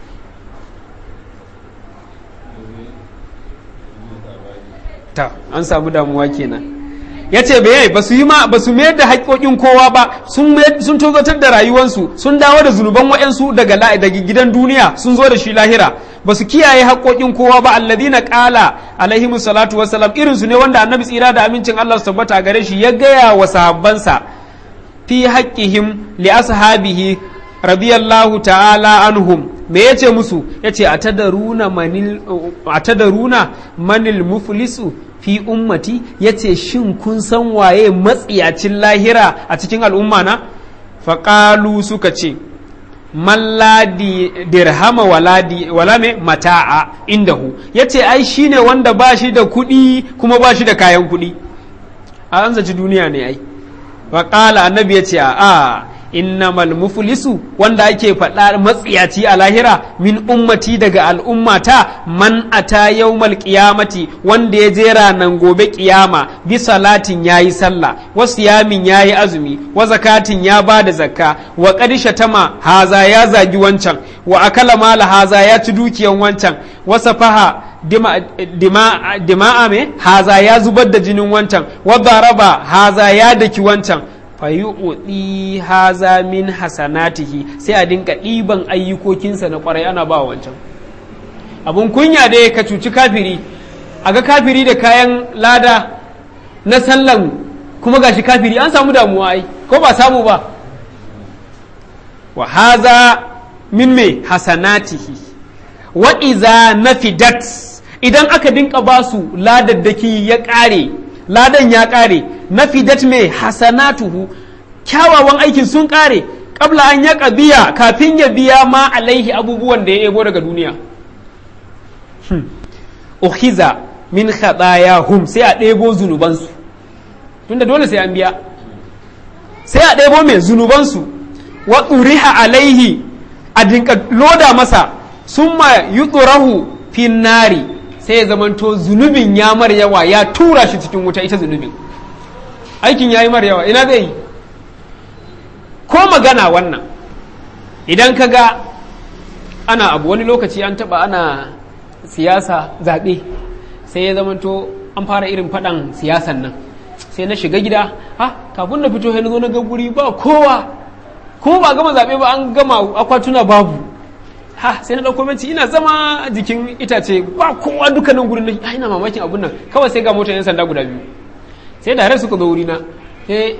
ta an samu damuwa kenan ya ce bai ba su yi ma ba su mayar da haƙoƙin kowa ba sun tozotar da rayuwansu sun dawo da zunuban wa'yansu daga daga gidan duniya sun zo da shi lahira ba su kiyaye haƙoƙin kowa ba alladina ƙala alaihi salatu wassalam irin su ne wanda annabi tsira da amincin Allah su tabbata gare shi ya gaya wa sahabbansa fi haƙƙihim li ashabihi radiyallahu ta'ala anhum me yace musu yace atadaruna manil atadaruna manil muflisu fi ummati yace shin kun san waye matsiyacin lahira a cikin al'umma na faƙalu suka ce malladi dirhama waladi wala me mata'a indahu yace ai shine wanda ba shi da kuɗi kuma ba shi da kayan kuɗi a an zaci duniya ne ai faƙala annabi ya ce a innamal muflisu wanda ake faɗa matsiyaci a lahira min ummati daga al'ummata man ata yawmal qiyamati wanda ya je ranan gobe kiyama bi salatin yayi sallah wa siyamin yayi azumi wa zakatin ya bada zakka wa qadisha tama haza ya zagi wancan wa akala mala haza ya ci dukiyan wancan wa safaha dima, dima, dima'a me haza ya zubar da jinin wancan wa daraba haza ya daki wancan fayu'udi haza min hasanatihi sai a dinka ɗiban ayyukokinsa na ƙwarai ana ba wancan abun kunya da ka cuci kafiri a ga kafiri da kayan lada na sallan kuma gashi kafiri an samu damuwa ai ko ba samu ba wa haza min me hasanatihi wa iza nafidat idan aka dinka basu ladaddaki ya ƙare ladan ya ƙare na fidat mai hasanatuhu kyawawan aikin sun ƙare ƙabla an ya biya kafin ya biya ma alaihi abubuwan da ya ego daga duniya uhiza min hum sai a ɗebo zunubansu tunda dole sai an biya sai a ɗebo mai zunubansu wa tsuriha alaihi a dinka loda masa summa yutsurahu fin nari sai ya zamanto zunubin ya mar yawa ya tura shi cikin wuta ita zunubin aikin ya yi mar yawa ina zai yi ko magana wannan idan ka ga ana abu wani lokaci an taba ana siyasa zaɓe sai ya zamanto an fara irin faɗan siyasan nan sai na shiga gida ha kafin na fito na zo na ga guri ba kowa ko ba gama zaɓe ba an gama akwatuna babu ha sai na ɗauko minci ina zama a jikin itace ba kowa dukkanin gurin nan ina mamakin abun nan kawai sai ga motar yan sanda guda biyu sai da har suka zo wurina sai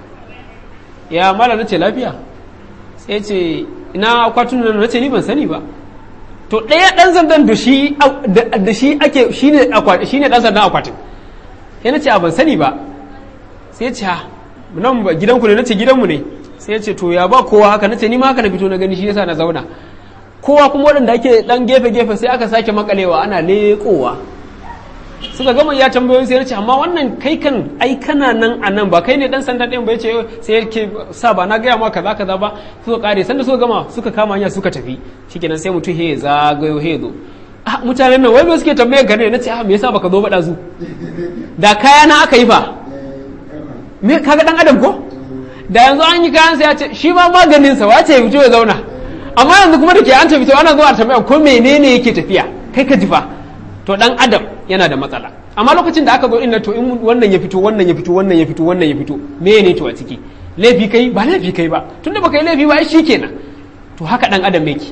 ya mala na ce lafiya sai ce ina akwatun nan na ce ni ban sani ba to ɗaya ɗan sandan da shi da shi ake shine shine ɗan sandan akwatin sai na ce a ban sani ba sai ce ha nan ba gidanku ne na ce gidanmu ne sai ya ce to ya ba kowa haka na ce ni ma haka na fito na gani shi yasa na zauna kowa kuma waɗanda ake ɗan gefe-gefe sai aka sake makalewa ana leƙowa suka gama ya tambayoyin sai ce amma wannan kai kan ai kana nan a nan ba kai ne dan sanda ɗin ba ce sai yake sa ba na gaya ma kaza kaza ba suka kare sanda suka gama suka kama hanya suka tafi shikenan sai mutum he zagayo he zo ah mutanen nan wai me suke tambayar ka ne nace ah me yasa baka zo ba dazu da kaya na aka yi fa me kaga dan adam ko da yanzu an yi kayan sai ya ce shi ma maganin sa wace ya fito ya zauna amma yanzu kuma da ke an tafi to ana zuwa tambaya ko menene yake tafiya kai ka ji fa to dan adam yana da matsala amma lokacin da aka zo inda to in wannan ya fito wannan ya fito wannan ya fito wannan ya fito me ne to a ciki laifi kai ba laifi kai ba tunda baka yi laifi ba shi kenan to haka dan adam yake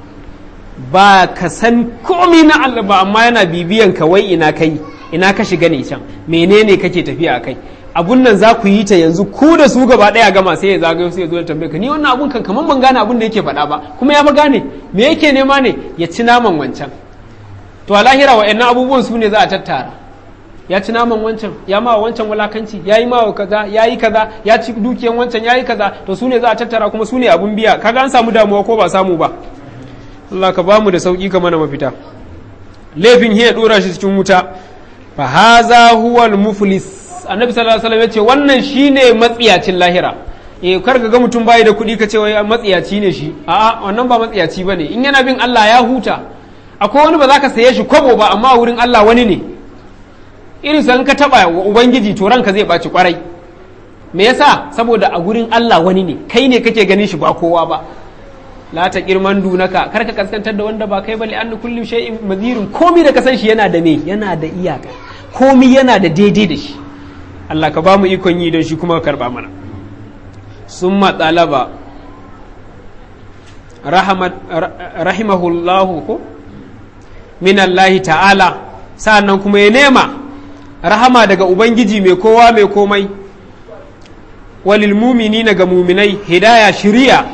ba ka san komai na Allah ba amma yana bibiyan ka wai ina kai ina ka shiga ne can menene kake tafiya a kai abun nan za ku yi ta yanzu ku da su gaba daya gama sai ya zagayo sai ya zo da tambaye ka ni wannan abun kan kaman ban gane abun da yake faɗa ba kuma ya fa gane me yake nema ne ya ci naman wancan to a lahira wa'annan abubuwan su ne za a tattara ya ci naman wancan ya ma wancan walakanci ya yi mawa kaza ya yi kaza ya ci dukiyan wancan ya yi kaza to su ne za a tattara kuma su ne abun biya kaga an samu damuwa ko ba samu ba Allah ka bamu da sauki ka mana mafita laifin hiya dora shi cikin wuta fa haza huwa muflis annabi sallallahu alaihi wasallam yace wannan shine matsiyacin lahira eh kar ka ga mutum bai da kuɗi ka ce wai matsiyaci ne shi a'a wannan ba matsiyaci bane in yana bin Allah ya huta akwai wani ba za ka saye shi kwabo ba amma a wurin Allah wani ne irin san ka taba wa ubangiji to ranka zai baci kwarai me yasa saboda a gurin Allah wani ne kai ne kake ganin shi ba kowa ba la ta girman dunaka kar ka kaskantar da wanda ba kai ba li annu kulli shay'in madhirun komai da ka san shi yana da me yana da iyaka komai yana da daidai da shi Allah ka ba mu ikon yi don shi kuma karba mana summa talaba rahimahullahu ko min Allah ta'ala sa'annan kuma ya nema rahama daga Ubangiji mai kowa mai komai walil mumini ga muminai hidaya shiriya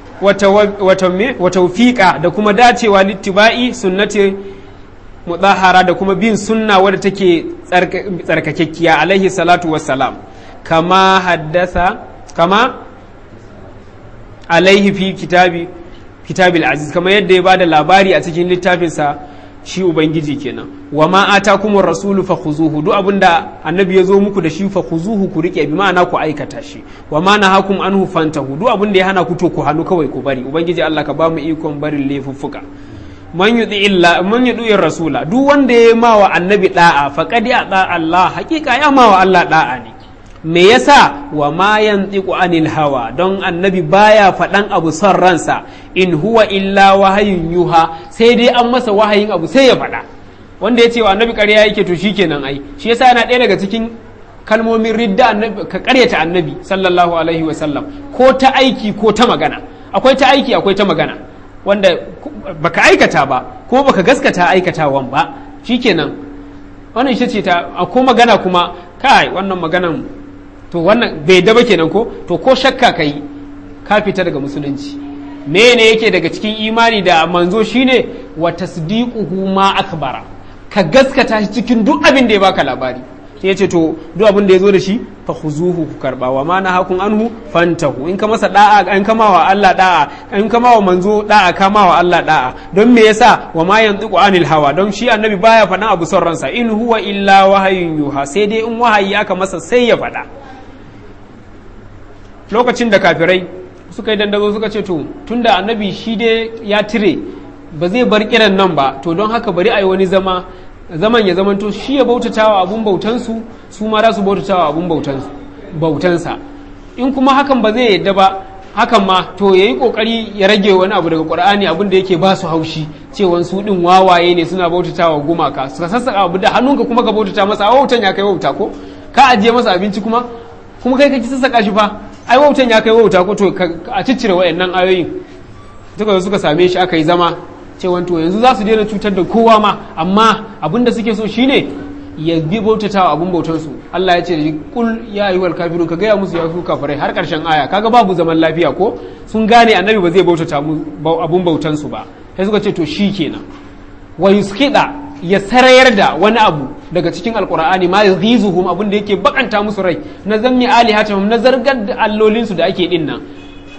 wata fiƙa da kuma dacewa littiba'i sunnati mudahara da kuma bin sunna wadda take tsarkakekkiya alaihi salatu wassalam kama haddasa kama alaihi fi kitabi kitabil aziz kamar yadda ya bada labari a cikin littafinsa shi ubangiji kenan wa ma atakumur rasulu fakhuzuhu duk abinda annabi ya zo muku da shi fakhuzuhu ku rike bi ma'ana ku aikata shi wa ma nahakum anhu fantahu duk abinda ya hana ku to ku hannu kawai ku bari ubangiji Allah ka ba mu ikon barin laifuffuka man yudi illa man yudi rasula duk wanda ya ma wa annabi da'a faqad ya da Allah hakika ya ma wa Allah da'a ne me yasa wa ma yantiqu anil hawa don annabi baya faɗan abu son ransa in huwa illa wahayin yuha sai dai an masa wahayin abu sai ya faɗa wanda ya ce wa annabi ƙarya yake to shikenan ai shi yasa yana ɗaya daga cikin kalmomin ridda annabi ka ƙaryata annabi sallallahu alaihi wa sallam ko ta aiki ko ta magana akwai ta aiki akwai ta magana wanda baka aikata ba ko baka gaskata aikatawan ba shikenan wannan ita ce ta ko magana kuma kai wannan maganan to wannan bai daba kenan ko to ko shakka ka yi ka fita daga musulunci mene yake daga cikin imani da manzo shine wa tasdiquhu ma akbara ka gaskata shi cikin duk abin da ya baka labari sai ya ce to duk abin da ya zo da shi fa khuzuhu ku karba wa ma nahakun anhu fantahu in ka masa da'a in kama wa Allah da'a in kama wa manzo da'a kama wa Allah da'a don me yasa wa ma yantiqu anil hawa don shi annabi baya faɗan abu son ransa in huwa illa wahayin yuha sai dai in wahayi aka masa sai ya faɗa lokacin da kafirai suka yi dandazo suka ce to tunda annabi shi dai ya tire ba zai bar kiran nan ba to don haka bari a yi wani zama zaman ya zamanto shi ya bautatawa abun bautansu su ma za su bautatawa abun bautansa in kuma hakan ba zai yadda ba hakan ma to ya yi kokari ya rage wani abu daga qur'ani abin da yake ba su haushi cewan su din wawaye ne suna bautatawa gumaka suka sassaka abu da hannunka kuma ka bautata masa a wautan ya kai wauta ko ka ajiye masa abinci kuma kuma kai kake sassaka shi fa ai wautan ya kai wauta ko to a ciccire wayannan ayoyin suka suka same shi aka yi zama cewa to yanzu za su daina cutar da kowa ma amma abin da suke so shine ya bi bautatawa abun bautan su Allah ya ce da kul ya ayyuhal kafirun ka gaya musu ya su kafirai har karshen aya kaga babu zaman lafiya ko sun gane annabi ba zai bautata mu abun bautan su ba sai suka ce to shikenan wa yuskida ya sarayar da wani abu daga cikin alkur'ani ma yaghizuhum abin da yake bakanta musu rai na zammi alihatahum na zargar da allolinsu da ake din nan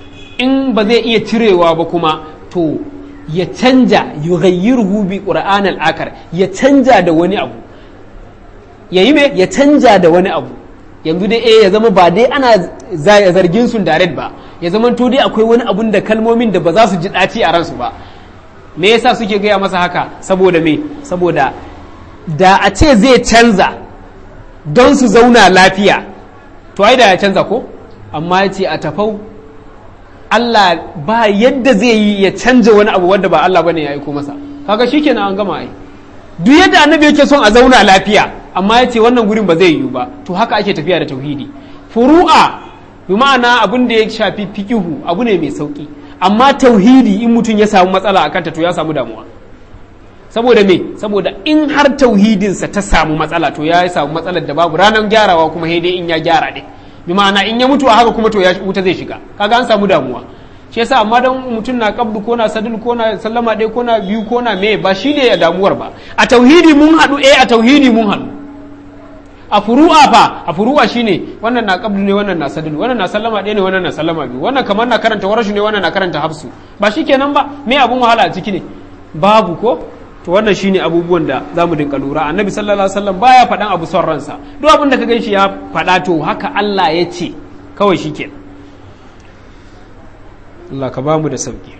in ba zai iya cirewa ba kuma to ya canja yughayyiruhu bi qur'an al-akar ya canja da wani abu yayi me ya canja da wani abu yanzu dai eh ya zama ba dai ana zargin su direct ba ya zama to dai akwai wani abun da kalmomin da ba za su ji daci a ransu ba me yasa suke gaya masa haka saboda me saboda da a ce zai canza don su zauna lafiya to ai da ya canza ko amma ya ce a tafau Allah ba yadda zai yi ya canja wani abu wanda ba Allah bane ya aiko masa kaga shikenan an gama ai duk yadda annabi yake son a zauna lafiya amma ya ce wannan gurin ba zai yiwu ba to haka ake tafiya da tauhidi furu'a bi ma'ana abin da ya shafi fikihu abu ne mai sauki amma tauhidi in mutum ya samu matsala a kanta to ya samu damuwa saboda me saboda in har tauhidinsa ta samu matsala to ya samu matsalar da babu ranar gyarawa kuma dai in ya gyara ne bi ma'ana in ya mutu a haka kuma to ya wuta zai shiga kaga an samu damuwa shi yasa amma dan mutum na kabdu ko na sadul ko na sallama ɗaya ko na biyu ko na me ba shi ne ya damuwar ba a tauhidi mun haɗu eh a tauhidi mun haɗu a furu'a fa a furu'a shine wannan na qabdu ne wannan na sadulu wannan na sallama ɗaya ne wannan na sallama biyu wannan kamar na karanta warashu ne wannan na karanta hafsu ba shikenan ba me abun wahala a ciki ne babu ko to wannan shine abubuwan da zamu dinka lura annabi sallallahu alaihi wasallam baya faɗan abu son ransa duk abin da ka ganshi ya faɗa to haka Allah ya ce kawai shikenan Allah ka bamu da sauki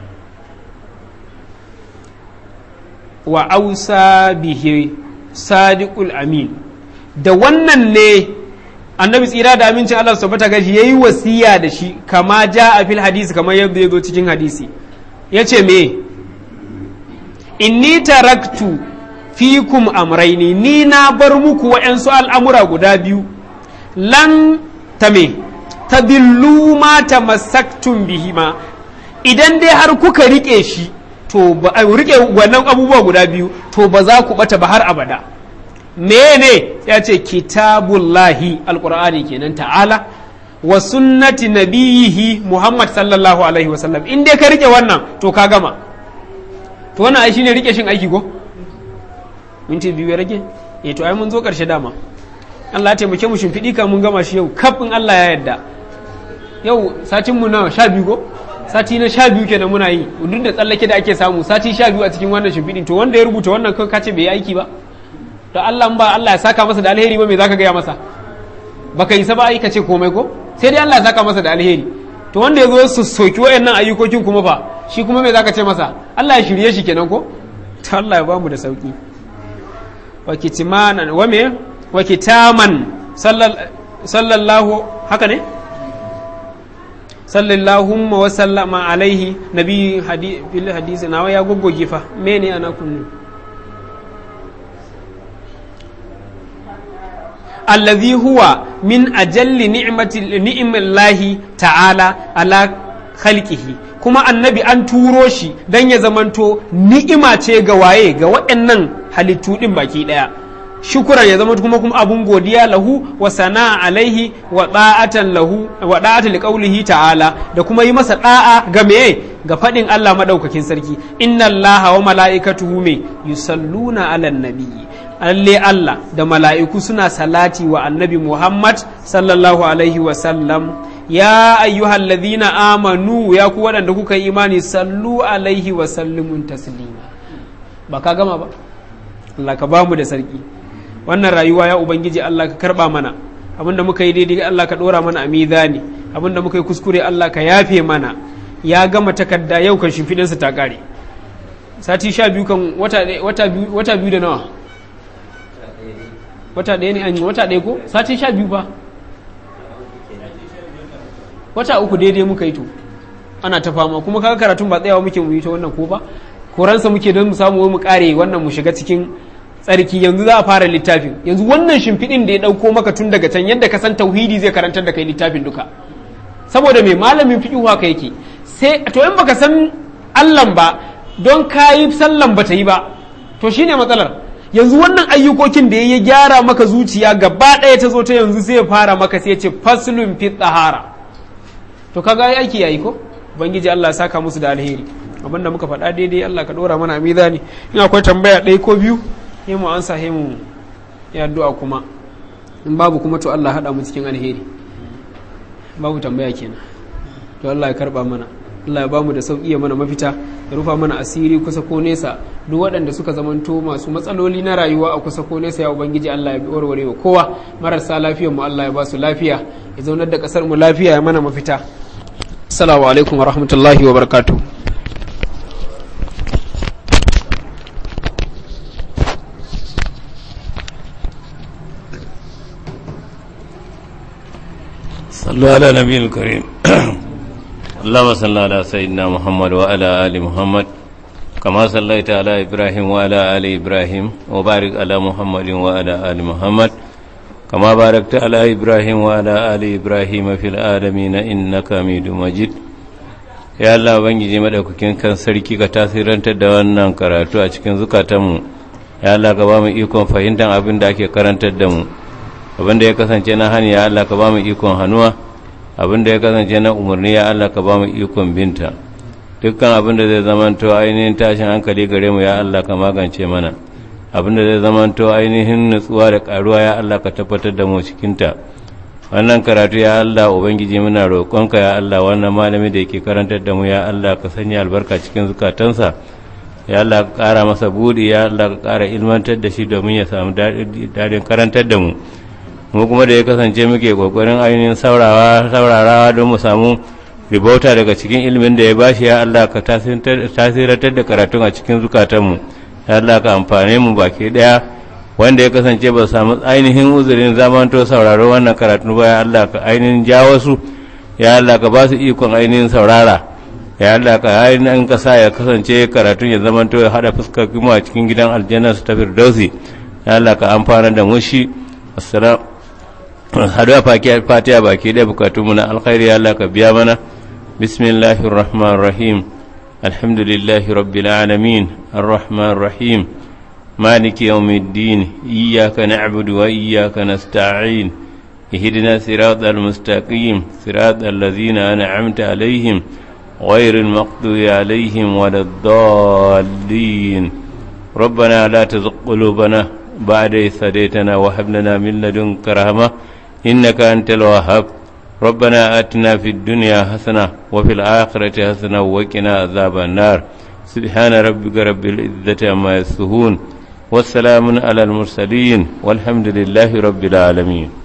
wa ausa bihi sadiqul amin da wannan ne annabi tsira da amincin Allah su tabbata gashi yayi wasiya da shi kama ja a fil hadisi kamar yadda ya zo cikin hadisi yace me inni taraktu fikum amraini ni na bar muku wa'yansu al'amura guda biyu lan ta me tadillu ma tamassaktum bihima idan dai har kuka rike shi to ba rike wannan abubuwa guda biyu to ba za ku bata ba har abada mene ya ce kitabullahi alkur'ani kenan ta'ala wa sunnati nabiyihi muhammad sallallahu alaihi wasallam in dai ka rike wannan to ka gama to wannan ai shine rike shin aiki ko minti biyu ya rage eh to ai mun zo karshe dama Allah ya taimake mu shimfiɗi ka mun gama shi yau kafin Allah ya yarda yau satin mu na sha biyu ko sati na sha biyu kenan muna yi duk da tsallake da ake samu sati sha biyu a cikin wannan shimfiɗin to wanda ya rubuta wannan kan kace bai yi aiki ba to Allah ba Allah ya saka masa da alheri ba me zaka gaya masa baka yi saba aika ce komai ko sai dai Allah ya saka masa da alheri to wanda ya zo su soki wayannan ayyukokin kuma fa shi kuma me zaka ce masa Allah ya shirye shi kenan ko to Allah ya bamu da sauki wa kitmanan wa me wa kitaman sallallahu haka ne sallallahu wa sallama alaihi nabi fil hadisi nawa ya goggoge fa mene ana kunnu allazi huwa min ajalli ni'mati ni'millahi ta'ala ala khalqihi kuma annabi an turo shi dan ya zamanto ni'ima ce ga waye ga waɗannan halittu din baki daya shukuran ya zama kuma kuma abun godiya lahu wa sana'a alaihi wa da'atan lahu wa da'atan liqaulihi ta'ala da kuma yi masa da'a ga meye ga fadin Allah madaukakin sarki inna Allaha wa mala'ikatuhu me yusalluna 'alan nabiyyi alle Allah da mala'iku suna salati wa annabi Muhammad sallallahu alaihi wa sallam ya ayyuhal ladhina amanu ya ku waɗanda kuka yi imani sallu alaihi wa sallimun taslima ba ka gama ba Allah ka bamu da sarki wannan rayuwa ya ubangiji Allah ka karba mana abinda muka yi daidai Allah ka dora mana a mizani abinda muka yi kuskure Allah ka yafe mana ya gama takarda yau kan shimfiɗinsa ta kare sati sha biyu kan wata biyu da nawa wata ɗaya ne an yi wata ɗaya ko sati sha biyu ba wata uku daidai muka yi to ana ta fama kuma kaga karatun ba tsayawa muke mu yi ta wannan ko ba koransa muke don mu samu mu kare wannan mu shiga cikin tsarki yanzu za a fara littafin yanzu wannan shimfiɗin da ya ɗauko maka tun daga can yadda ka san tauhidi zai karantar da kai littafin duka saboda mai malamin fiƙihu haka yake sai to in baka san allan ba don kayi sallan bata yi ba to shine matsalar yanzu wannan ayyukokin da ya gyara maka zuciya gaba ɗaya ta zo ta yanzu sai ya fara maka sai ya ce faslun fi tsahara to kaga ai aiki yayi ko ubangiji Allah ya saka musu da alheri abinda muka faɗa daidai Allah ka ɗora mana a mizani in akwai tambaya ɗaya ko biyu sai mu ansa sai mu ya addu'a kuma in babu kuma to Allah haɗa mu cikin alheri babu tambaya kenan to Allah ya karba mana Allah ya bamu da sauki ya mana mafita ya rufa mana asiri kusa ko nesa duk waɗanda suka zamanto masu matsaloli na rayuwa a kusa ko nesa ya ubangiji Allah ya warware wa kowa marasa lafiyar mu Allah ya ba su lafiya ya zaunar da kasar mu lafiya ya mana mafita assalamu alaikum wa rahmatullahi wa barakatuh
صلوا على نبي الكريم اللهم صل على سيدنا محمد وعلى آل محمد كما صليت على إبراهيم وعلى آل إبراهيم وبارك على محمد وعلى آل محمد كما باركت على إبراهيم وعلى آل إبراهيم في العالمين إنك حميد مجيد ya Allah bangiji madaukakin kan sarki ka tasirantar da wannan karatu a cikin zukatanmu ya Allah ka ba mu ikon fahimtar abin da ake karantar da mu abin da ya kasance na hani ya Allah ka ba mu ikon hannuwa abin da ya kasance na umarni ya Allah ka ba mu ikon binta dukkan abin da zai zamanto ainihin tashin hankali gare mu ya Allah ka magance mana abin da zai zamanto ainihin nutsuwa da karuwa ya Allah ka tabbatar da mu cikinta wannan karatu ya Allah ubangiji muna roƙonka ya Allah wannan malami da yake karantar da mu ya Allah ka sanya albarka cikin zukatansa ya Allah ka ƙara masa buɗi ya Allah ka ƙara ilmantar da shi domin ya samu daɗin karantar da mu mu kuma da ya kasance muke kokarin ainihin saurawa saurarawa don mu samu ribauta daga cikin ilimin da ya bashi ya Allah ka tasiratar da karatun a cikin zukatanmu ya Allah ka amfane mu baki daya wanda ya kasance ba samu ainihin uzurin zamanto sauraro wannan karatu ba ya Allah ka ainihin jawo su ya Allah ka ba su ikon ainihin saurara ya Allah ka ainihin kasa ya kasance karatun ya zamanto ya hada fuskar kuma a cikin gidan aljanna su ta firdausi ya Allah ka amfana da mu shi assalamu haduwa fatiha baki da bukatunmu na alkhairi Allah ka biya mana bismillahir rahmanir rahim alhamdulillahi rabbil alamin arrahmanir rahim maliki yawmiddin iyyaka na'budu wa iyyaka nasta'in اهدنا صراط المستقيم صراط الذين أنعمت عليهم غير المغضوب عليهم ولا الضالين ربنا لا تزغ قلوبنا بعد إذ هديتنا وهب لنا من لدنك رحمة إنك أنت الوهاب ربنا آتنا في الدنيا حسنة وفي الآخرة حسنة وقنا عذاب النار سبحان ربك رب العزة عما يصفون والسلام على المرسلين والحمد لله رب العالمين